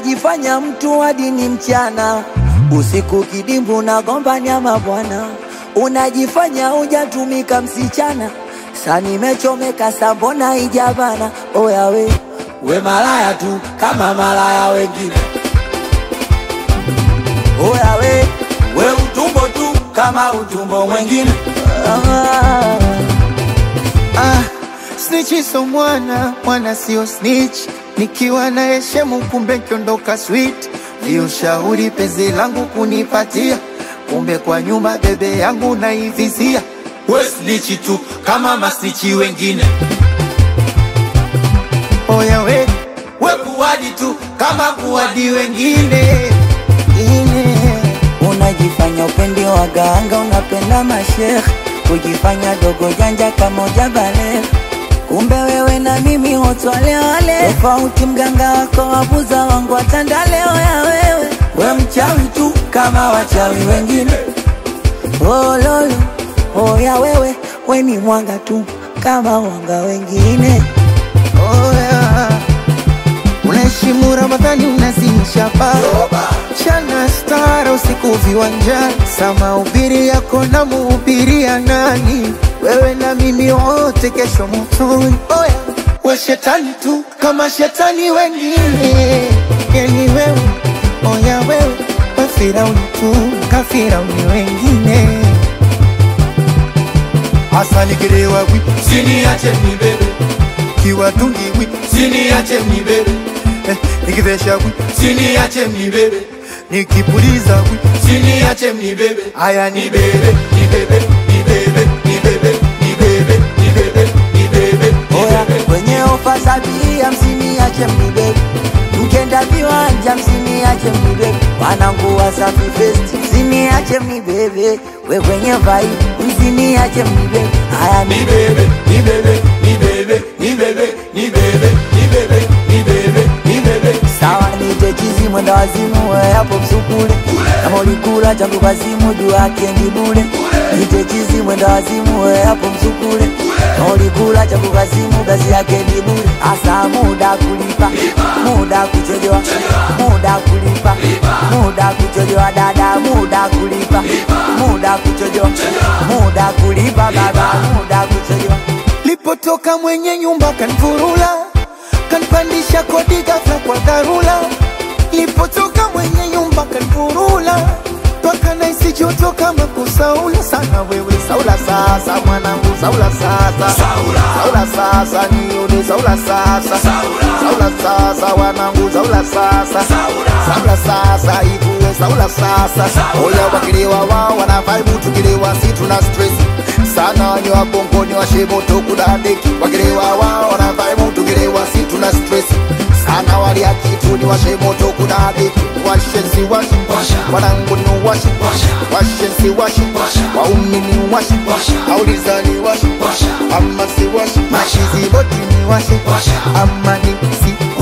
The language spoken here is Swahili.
unajifanya mtu hadi ni mchana, usiku kidimbu na gomba nyama bwana, unajifanya hujatumika msichana, sa nimechomeka sambona ijabana. Oya we we malaya tu kama malaya wengine, oya we we utumbo tu kama utumbo mwengine. Ah. Ah, snitch so mwana, mwana sio snitch. Nikiwa na heshemu kumbe kiondoka sweet. Ndio shauri penzi langu kunipatia, kumbe kwa nyuma bebe yangu naivizia. we snitch tu kama masnichi wengine, Oya we we kuwadi tu kama kuwadi wengine. ine Unajifanya upendi waganga, unapenda mashekh, kujifanya dogo janja kama ujabale. Kumbe wewe na mimi wote wale wale, tofauti mganga wako wabuza wangu watandaleo ya wewe. We mchawi tu kama wachawi wengine. Oh lolo, oh ya wewe, we ni mwanga tu kama wanga wengine. Oya, unaheshimu Ramadhani, unazimisha baa chana stara usiku viwanjani, sama ubiri yako na muhubiria nani? Wewe na mimi wote kesho motoni. Oya, we shetani tu kama shetani wengine, yani wewe, oya wewe, we Firauni tu kafirauni wengine. Hasa nikilewa wi Siniache mnibebe, kiwatungi wi siniache mnibebe, eh, nikivesha wi siniache mnibebe, nikipuliza wi siniache mnibebe. haya ni Nibebe, nibebe, nibebe, nibebe, nibebe, nibebe, nibebe, Oya, nibebe. kwenye ofa sabia msiniache mnibebe, mkenda viwanja msiniache mnibebe, wanangu Wasafi Fest msiniache mnibebe, we kwenye vai msiniache mnibebe, haya ni Nibebe, nibebe, nibebe, nibebe, nibebe, nibebe, nibebe, nibebe. sawa, nite chizi mwenda wazimu, we hapo msukule, kama ulikula changu kazimu juu yake ni bure, nite chizi mwenda wazimu, we hapo msukule, kama ulikula changu kazimu kazi yake ni bure, asa muda kulipa, muda kuchojewa, muda kulipa, muda kuchojewa dada, muda kulipa, muda kuchojewa, muda kulipa baba, muda kuchojewa lipotoka mwenye nyumba kanfurula kanpandisha kodi ghafla kwa dharura lipotoka mwenye nyumba kanfurula mpaka naisi joto kama kusaula sana wewe saula sasa mwanangu saula sasa Saula. saula sasa nione saula sasa saula sasa wanangu saula sasa saula sasa ivue saula sasa oya wakilewa wao wana vibe tukilewa si tuna stress sana wanywa bongoni washemoto kudadeki wakilewa wao wana vibe tukilewa si tuna stress sana walia kitu ni washemoto kudadeki washensi washi wanangu ni washi washensi washi waumi ni washi aulizani washi ama si washi mashizi boti ni washi ama ni si